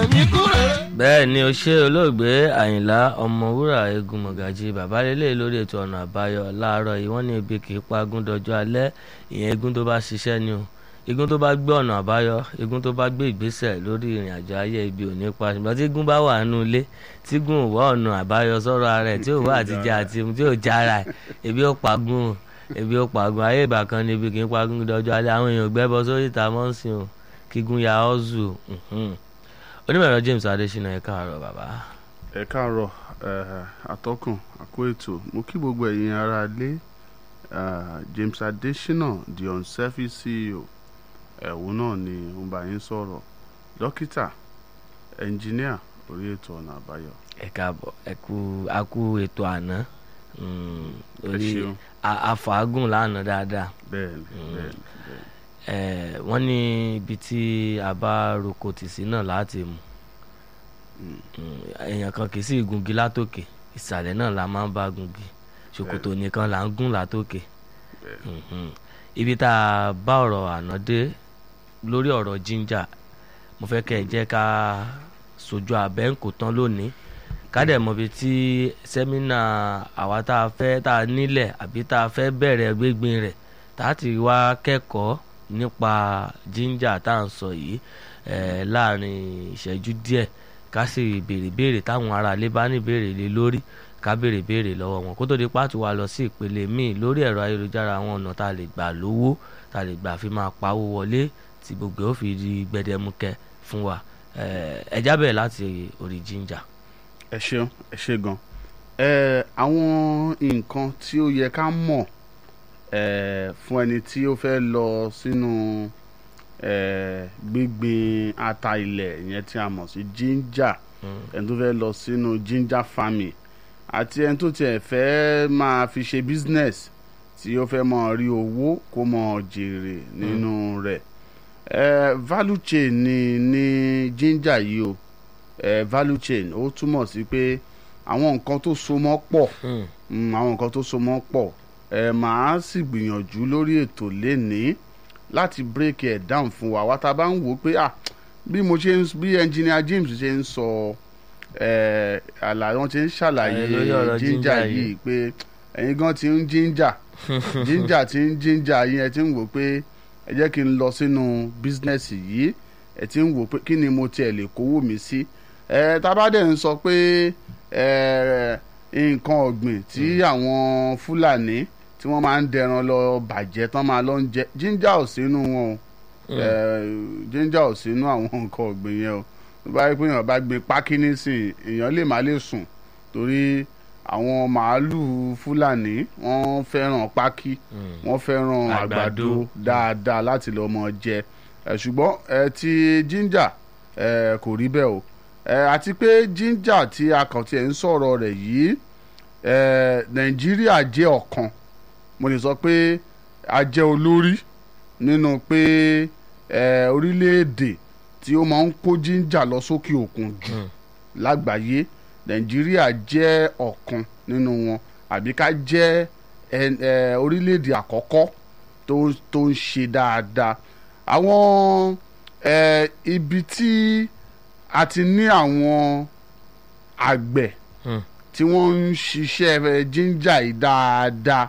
ní kúrẹ́. bẹ́ẹ̀ ni ó ṣe olóògbé àyìnlá ọmọwúrà egun mọ̀gàjì bàbá lélẹ̀ lórí ètò ọ̀nà àbáyọ láàárọ̀ yìí wọ́n ní ebi kì í pa agún dọjọ́ alẹ́ ìyẹn egun tó bá ṣiṣẹ́ ni o igun tó bá gbé ọ̀nà àbáyọ igun tó bá gbé ìgbésẹ̀ lórí ìrìn àjò ayé ibi ò ní pa ṣùgbọ́n tí igun bá wà nínú ilé tí igun ò wá ọ̀nà àbáyọ sọ̀rọ̀ ara ẹ̀ tí ò wá àtijọ́ àti tí ò jára ẹ̀ ebi ó pa gún o ebi ó pa gún ayé ìgbà kan ni ebi kì í pa gún dọjọ́ alẹ́ àwọn èèyàn gbẹ́bọ sórí ìta mọ́sìn o kígun ya ọ́zù onímọ̀ẹ̀rọ James Adésínà ẹ káàárọ̀ bàbá. ẹ káàárọ̀ atọ́kùn àkó ètò mo kí gbogbo ẹ̀yin ará ilé James Adésínà the unselfish CEO ẹ̀wọ̀n náà ni mo bá yín sọ̀rọ̀ dókítà ẹnjìníà orí ètò ọ̀nà àbáyọ. ẹ káàbọ̀ ẹ kú a kú ètò àná ẹ ṣeun àfàágùn lánàá dáadáa bẹ́ẹ̀ni bẹ́ẹ̀ni bẹ́ẹ̀ni wọ́n ní ibi tí a bá roko tì sí náà láti mú èèyàn kan kì í sì gungi látòkè ìsàlẹ̀ náà la máa ń bá gungi ṣòkòtò nìkan là ń gún látòkè ibi tá a bá ọ̀rọ̀ àná dé lórí ọ̀rọ̀ jíńjà mo fẹ́ kẹ́ ẹ jẹ́ ká sojú abẹ́ ń kò tán lónìí ká dẹ̀ mọ̀ bí tí sẹ́mínà àwa tá a fẹ́ tá a nílẹ̀ àbí tá a fẹ́ bẹ̀rẹ̀ gbégbin rẹ̀ tá a ti wá kẹ́kọ̀ọ́ nípa jíńjà tá à ń sọ yìí láàrin ìṣẹ́jú díẹ̀ ká sì béèrè béèrè táwọn aráalé bá ní béèrè lé lórí ká béèrè béèrè lọ́wọ́ wọn kó tó di pàtó wa lọ sí ìpele míì lórí ẹ̀rọ ayélujára àwọn ọ̀nà tá a lè gbà lówó tá a lè gbà fi máa pawó wọlé tí gbogbo ó fi di gbẹdẹmukẹ fún wa ẹ jábẹ̀ láti orí jíńjà. ẹ ṣeun ẹ ṣe gan ẹ àwọn nǹkan tí ó yẹ ká mọ̀ fún ẹni tí ó fẹ́ lọ sínú gbígbin ata ilẹ̀ yẹn tí a mọ̀ sí ginger ẹni tó fẹ́ lọ sínú ginger farming àti ẹni tó tiẹ̀ fẹ́ máa fi ṣe business tí ó fẹ́ máa rí owó kó máa jèrè nínú rẹ̀ value chain ni ní ginger yìí o value chain ó túmọ̀ sí pé àwọn nǹkan tó so mọ́ pọ̀ àwọn nǹkan tó so mọ́ pọ̀ ẹ màá sì gbìyànjú lórí ètò lénìí láti break it down fún wa wá tá a bá ń wò ó pé ah bí mo ṣe ń bí engineer James ṣe ń sọ ẹ àlàyé wọn ti ń ṣàlàyé ginger yìí pé ẹ̀yin gan ti ń ginger ginger ti ń ginger yìí ẹ ti ń wò pé ẹ jẹ́ kí n lọ sínú business yìí ẹ ti ń wò pé kí ni mo tiẹ̀ lè kówó mi sí ẹ tá a bá dẹ̀ ń sọ pé ẹ nǹkan ọ̀gbìn tí àwọn Fúlàní tí wọ́n máa ń dẹran lọ bàjẹ́ tán máa lọ ń jẹ jíńjà ò sínú wọn o jíńjà ò sínú àwọn nǹkan ọ̀gbìn yẹn o tó bá yẹ pé èèyàn bá gbin pákí nísìn èèyàn lè má lè sùn torí àwọn màálùú fúlàní wọ́n fẹ́ràn pákí wọ́n fẹ́ràn àgbàdo dáadáa láti lọ mọ jẹ ṣùgbọ́n ti jíńjà kò rí bẹ́ẹ̀ o àti pé jíńjà tí a kàn tiẹ̀ ń sọ̀rọ̀ rẹ̀ yìí nàìjíríà jẹ́ ọ̀kan mo lè sọ pé a jẹ́ olórí nínú pé orílẹ̀-èdè tí ó máa ń kó jíńjà lọ sókè òkun jù lágbàáyé nàìjíríà jẹ́ ọ̀kan nínú wọn àbí ká jẹ́ orílẹ̀-èdè àkọ́kọ́ tó ń ṣe dáadáa àwọn ibi tí a ti ní àwọn àgbẹ̀ tí wọ́n ń ṣiṣẹ́ jíńjà yìí dáadáa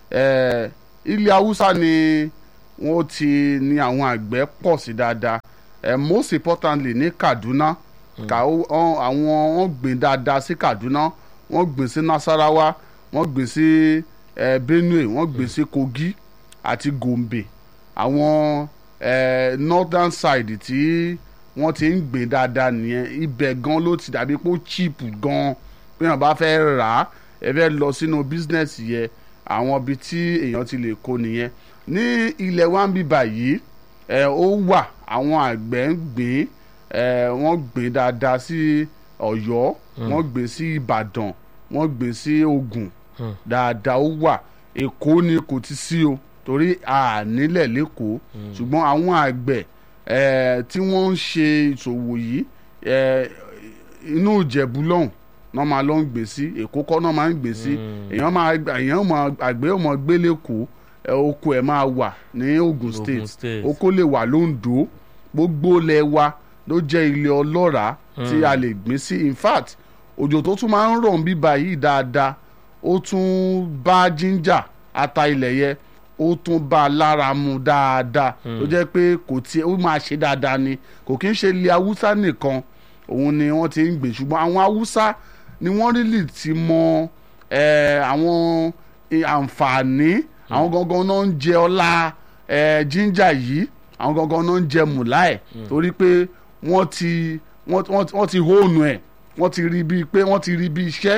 ilẹ̀ haúsá ni wọ́n ti ní àwọn àgbẹ̀ pọ̀ sí dáadáa most importantly ní Kaduna àwọn wọ́n gbìn dáadáa sí Kaduna wọ́n gbìn sí Nasarawa wọ́n gbìn sí Benue wọ́n gbìn sí Kogi àti Gombe àwọn northern side tí wọ́n ti ń gbìn dáadáa nìyẹn ibẹ̀ gan ló ti dàbí pé ó cheap gan bí wọ́n bá fẹ́ rà á ẹ fẹ́ lọ sínú business yẹn àwọn ibi tí èèyàn ti lè kó nìyẹn ní ilẹ̀ wa ń bí báyìí ẹ ó wà àwọn àgbẹ̀ ń gbìn ẹ wọ́n gbìn dáadáa sí Ọ̀yọ́ wọ́n gbìn sí Ìbàdàn wọ́n gbìn sí Ògùn dáadáa ó wà Èkó ni kò ti sí o torí a nílẹ̀ lẹ́kọ̀ọ́ ṣùgbọ́n àwọn àgbẹ̀ ẹ tí wọ́n ń ṣe ìṣòwò yìí ẹ inú Ìjẹ̀bú lọ́hùn náà máa lọ ń gbé sí èkó kọ́ náà máa ń gbé sí èèyàn máa èèyàn máa àgbẹ̀ ọmọ gbélé kó oko ẹ̀ máa wà ní Ogun State oko lè wà lóńdó gbogbo lẹ̀ wa ló jẹ́ ilẹ̀ ọlọ́ràá tí a lè gbìn sí in fact òjò tó tún máa ń rọ̀ ń bíbá yìí dáadáa ó tún bá ginger ata ilẹ̀ yẹ ó tún bá a lára mu dáadáa tó jẹ́ pé kò tí ó máa ṣe dáadáa ni kò kí ń ṣe ilẹ̀ haúsá nìkan òun ni wọ́n ti ń gbìn ṣùgbọ́n àwọn haúsá ni wọ́n rí lì ti mọ eh, àwọn eh, àǹfààní àwọn gangan náà ń jẹ ọlá eh, ginger yìí àwọn gangan náà ń jẹ mùlá ẹ̀ torí pé wọ́n ti wọ́n wọ́n- wọ́n ti hóònù ẹ̀ wọ́n ti rí bíi pé wọ́n ti rí bíi iṣẹ́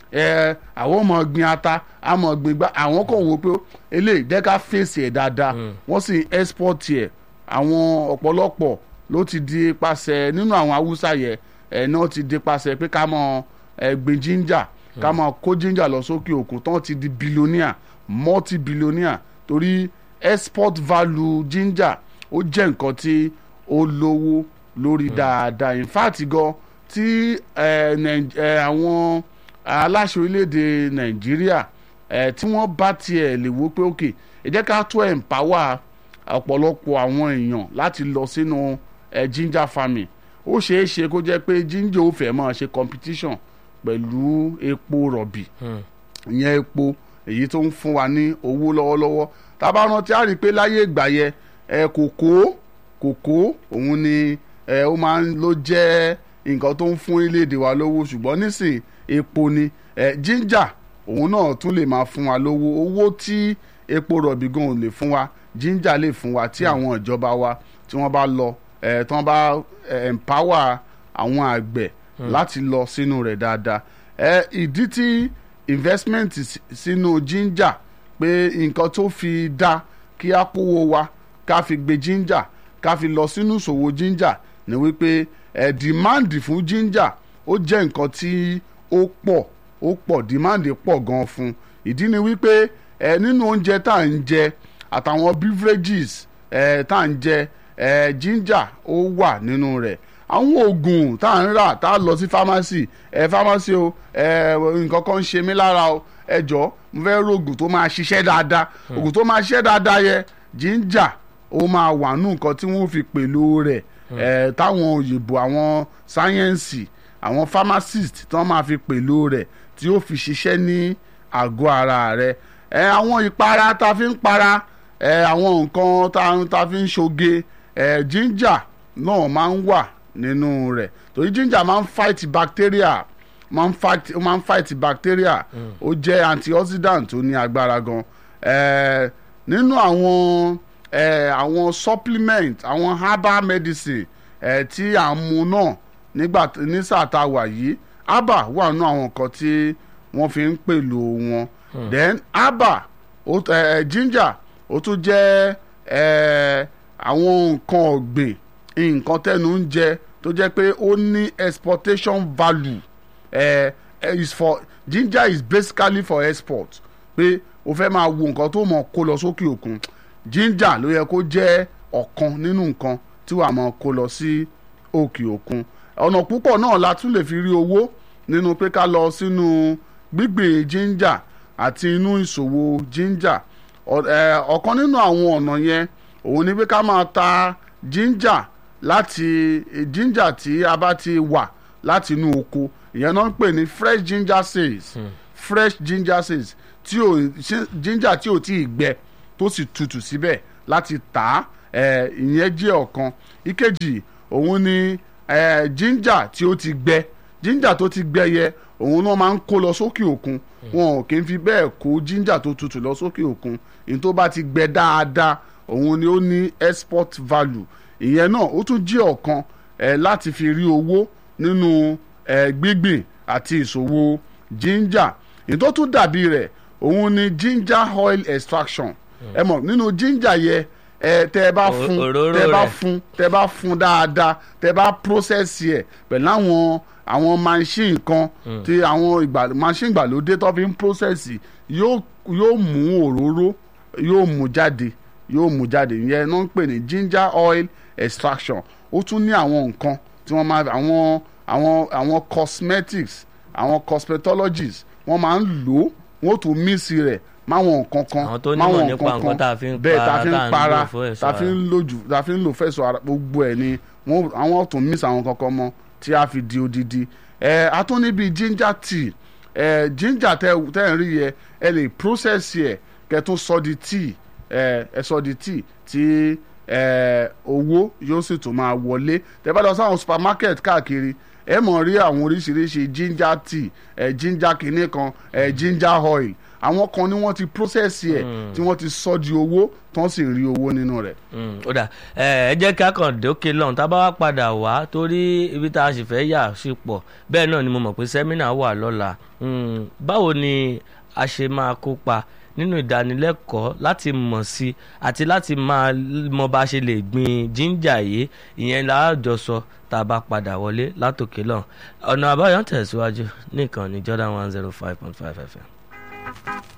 ẹ àwọn ọmọ gbin ata àmọ́ gbin gbá àwọn kan wò pé eléyìí jẹ́ ká fèsì ẹ̀ dáadáa wọ́n sì export ẹ̀ àwọn ọ̀pọ̀lọpọ̀ ló ti di pasẹ̀ nínú àwọn haúsá yẹ ẹ̀ náà ti di pasẹ̀ pé ká mọ ẹ gbin ginger ká mọ kó ginger lọ sókè òkun tán ti di billionaire multi billionaire torí export value ginger ó jẹ́ nǹkan tí ó lówó lórí dáadáa in fact gan tí ẹ, Nàì- ẹ, àwọn aláṣẹ orílẹ̀-èdè nàìjíríà ẹ, tí wọ́n bá tiẹ̀ lè wo pé ok ẹ jẹ́ ká tó empower ọ̀pọ̀lọpọ̀ àwọn èèyàn láti lọ sínú ẹ, ginger farming ó ṣeé ṣe kó jẹ́ pé ginger ó fẹ́ máa ṣe competition pẹ̀lú epo rọ̀bì ìyẹn epo èyí tó ń fún wa ní owó lọ́wọ́lọ́wọ́ tá a bá rántí á rí i pé láyé ìgbà yẹn ẹ kòkó kòkó òun ni ẹ ó máa ń ló jẹ́ nǹkan tó ń fún orílẹ̀-èdè wa lówó ṣùgbọ́n nísìn epo ni ẹ ginger òun náà tún lè máa fún wa lówó owó tí epo rọ̀bì gan ò lè fún wa ginger lè fún wa tí àwọn ìjọba wa tí wọ́n bá lọ ẹ tí wọ́n bá ẹ, empower àwọn àgbẹ̀ láti lọ sínú rẹ̀ dáadáa ẹ ìdí tí investment sí- sínú ginger pé nǹkan tó fi dá kí á kówó wa ká fi gbé ginger ká fi lọ sínú ìṣòwò ginger ni wípé ẹ demand fún ginger ó jẹ́ nǹkan tí ó pọ̀ ó pọ̀ demand pọ̀ gan fún ìdí ni wípé ẹ nínú oúnjẹ tá à ń jẹ àtàwọn beverages ẹ tá à ń jẹ ẹ ginger ó wà nínú rẹ̀ àwọn oògùn tá à ń rà tá a lọ sí pharmacy ẹ pharmacy o ẹ nǹkan kan ń ṣe mí lára o ẹ jọ mo fẹ́ rògùn tó máa ṣiṣẹ́ dáadáa oògùn tó máa ṣiṣẹ́ dáadáa yẹ ginger ó máa wà nù nǹkan tí wọ́n fi pèlò rẹ̀ ẹ táwọn òyìnbó àwọn sáyẹ́ǹsì àwọn pharmacist tí wọ́n máa fi pèlò rẹ̀ tí ó fi ṣiṣẹ́ ní àgọ́ ara rẹ̀ ẹ àwọn ìpara tá a fi ń para ẹ àwọn nǹkan tá a- tá a fi ń ṣoge ẹ ginger náà máa ń wà nínú rẹ̀ torí ginger máa ń fight bacteria máa ń fight ó máa ń fight bacteria ó jẹ́ antioxidant tó ní agbára gan ẹ nínú àwọn ẹ àwọn supplement àwọn herbal medicine ẹ tí à ń mu náà nígbà t- ní sáà tá a wà yìí herbal wà nínú àwọn nǹkan tí wọ́n fi ń pèlò wọn then herbal ó ẹ ẹ, ginger ó tún jẹ́ ẹ àwọn nǹkan ọ̀gbìn nǹkan tẹnu ń jẹ tó jẹ́ pé ó ní exportation value ẹ ẹ is for ginger is basically for export pé o fẹ́ máa wo nǹkan tó mọ̀ kó lọ sókè òkun ginger ló yẹ kó jẹ́ ọ̀kan nínú nǹkan tí wàá mọ̀ kó lọ sí òkè òkun ọ̀nà púpọ̀ náà la tún lè fi rí owó nínú pé ká lọ sínú gbígbìn ginger àti inú ìṣòwò ginger Ọ- ẹ, ọ̀kan nínú àwọn ọ̀nà yẹn òun ni pé ká máa ta ginger láti ginger tí a bá ti wà láti inú oko ìyẹn náà ń pè ní fresh ginger sales fresh ginger sales tí ò ginger tí ò tí ì gbẹ tó sì tutù síbẹ̀ láti tà á ẹ, ìyẹn jẹ́ ọ̀kan ìkejì òun ni ẹ, ginger tí ó ti gbẹ ginger tó ti gbẹ yẹ òun náà máa ń kó lọ sókè òkun wọn ò kí ń fi bẹ́ẹ̀ kó ginger tó tutù lọ sókè òkun ìyẹn tó bá ti gbẹ dáadáa òun ni ó ní export value ìyẹn náà ó tún jẹ́ ọ̀kan ẹ̀ láti fi rí owó nínú ẹ̀ gbígbìn àti ìṣòwò ginger ìyẹn tó tún dàbí rẹ̀ òun ni ginger oil extraction ẹ mọ̀ nínú ginger yẹ ẹ tẹ ẹ bá O- fún òróró tẹ ẹ bá rẹ̀. fún tẹ bá fún dáadáa tẹ bá process ẹ pẹ̀lú àwọn àwọn machine kan tí àwọn ìgbà machine ìgbàlódé tó fi ń process yóò yóò mú òróró yóò mú jáde yóò mú jáde ìyẹn náà ń pè ní ginger oil extraction ó tún ní àwọn nǹkan tí wọ́n máa àwọn àwọn àwọn cosmetics àwọn cosmetologists wọ́n máa ń lò ó wọ́n tún mix rẹ̀ máwọn nǹkan kan Àwọn tó nímọ̀ máwọn nípa nǹkan tá a fi ń bẹ́ẹ̀ tá a para, fi ń tá à ń para lò fún ẹ̀ṣọ́ tá a fi ara. ń lò jù tá a fi ń lò fẹ̀sọ̀ ara gbogbo ẹ̀ ni wọn àwọn tún miss àwọn kankan mọ́ tí a fi di odidi ẹ a tún níbi ginger tea ẹ ginger tẹ tẹ ń rí yẹ ẹ lè process yẹ kẹ́ tún sọ di tea ẹ ẹ sọ di tea tí ẹ owó yóò sì tún máa wọlé tẹ́ bá lọ sáwọn supermarket káàkiri ẹ mọ̀ rí àwọn oríṣiríṣi ginger tea ẹ ginger kìíní kan ẹ ginger oil àwọn kan ni wọ́n ti process yẹ tí wọ́n ti sọ di owó tán sì rí owó nínú rẹ̀. Mm, ó dà ẹ ẹ jẹ́ kí a kàn dókè lọ́hùn tá a bá wá padà wá torí ibi tá a sì fẹ́ yà sí pọ̀ bẹ́ẹ̀ náà ni mo mọ̀ pé sẹ́mínà wà lọ́la Mm, báwo ni a ṣe máa kópa nínú ìdánilẹ́kọ̀ọ́ láti mọ̀ sí àti láti máa mọ bá a ṣe lè gbin jíńjà yìí ìyẹn láàjọsọ tá a bá padà wọlé látòkè lọ́hùn ọ̀nà àbáyọ ń tẹ̀síwájú ní ìkànnì Jordan one zero five point five FM.